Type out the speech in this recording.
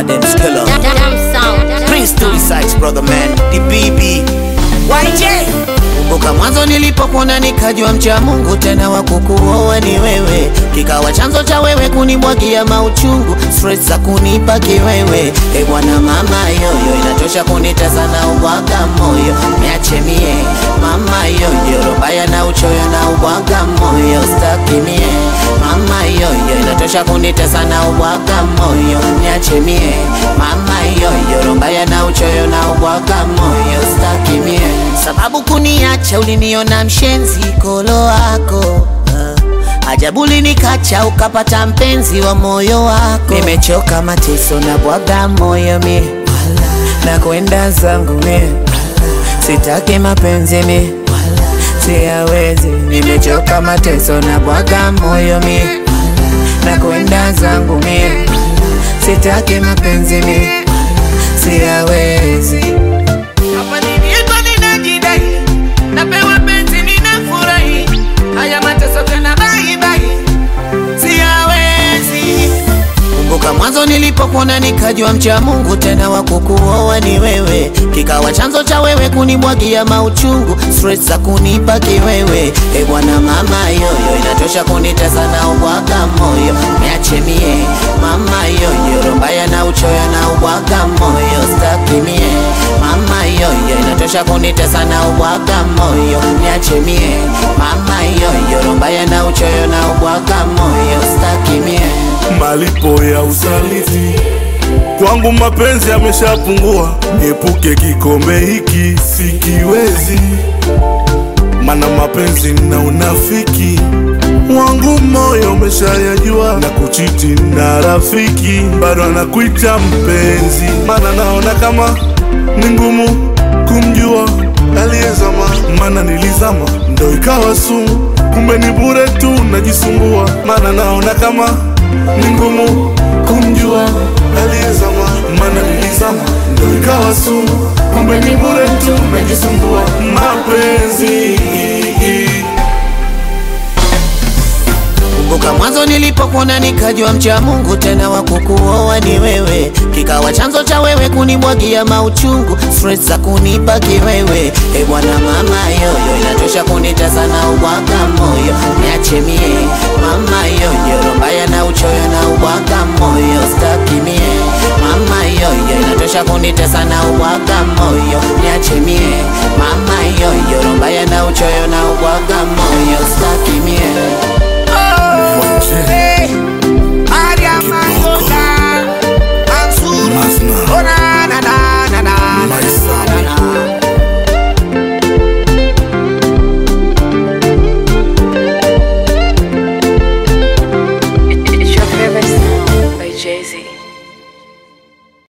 Adams Killer. Damn sound. Prince to the sides, brother man. The BB. YJ. Kumbuka mwanzo nilipokuona nikajua mcha Mungu tena wa kukuoa ni wewe, kikawa chanzo cha wewe kunimwagia mauchungu, stress za kunipa kiwewe. E bwana mama yoyo, inatosha kunitesa na ubwaga moyo, niache mie mama yoyo, robaya na uchoyo na ubwaga moyo, staki mie mama yoyo, inatosha kunitesa na ubwaga moyo, niache mie mama yoyo, robaya na uchoyo na ubwaga moyo, staki mie sababu kuniacha uliniona mshenzi kolo wako uh. Ajabu linikacha ukapata mpenzi wa moyo wako. Nimechoka mateso na bwaga moyo mi na kwenda zangu mi sitaki mapenzi mi siyawezi. Nimechoka mateso na bwaga moyo mi na kwenda zangu mi sitaki mapenzi mi siyawezi. Hapa niliitwa ninajidai, napewa penzi ninafurahi, haya mateso tena bye bye, siyawezi. Kumbuka mwanzo nilipokuona nikajua mcha Mungu tena wa kukuoa ni wewe, kikawa chanzo cha wewe kunimwagia mauchungu, stress za kunipa kiwewe. E bwana mama yoyo, inatosha kunitesa na ubwaga moyo, niache mie mama yoyo, rombaya na uchoyo na ubwaga moyo, staki mie mama yoyo, inatosha kunitesa na ubwaga moyo, niache mie mama yoyo, rombaya na uchoyo na ubwaga moyo, staki mie malipo ya usaliti kwangu mapenzi yameshapungua, niepuke kikombe hiki sikiwezi, mana mapenzi na unafiki wangu moyo umeshayajua, na kuchiti na rafiki bado anakuita mpenzi, mana naona kama ni ngumu kumjua aliyezama, mana nilizama ndo ikawa sumu, kumbe ni bure tu najisumbua, mana naona kama ni ngumu kumjua aliyezama, mana nilizama ndo ikawa sumu, kumbe ni bure tu najisumbua, mapenzi Kumbuka mwanzo nilipokuona nikajua mcha Mungu tena wa kukuoa ni wewe, kikawa chanzo cha wewe kunimwagia mauchungu, stress za kunipa kiwewe. E bwana mama yoyo, inatosha kunitesa na ubwaga moyo, niache mie mama yoyo, rombaya na uchoyo na ubwaga moyo, staki mie mama yoyo, inatosha kunitesa na ubwaga moyo, niache mie mama yoyo, rombaya na uchoyo na ubwaga moyo, staki mie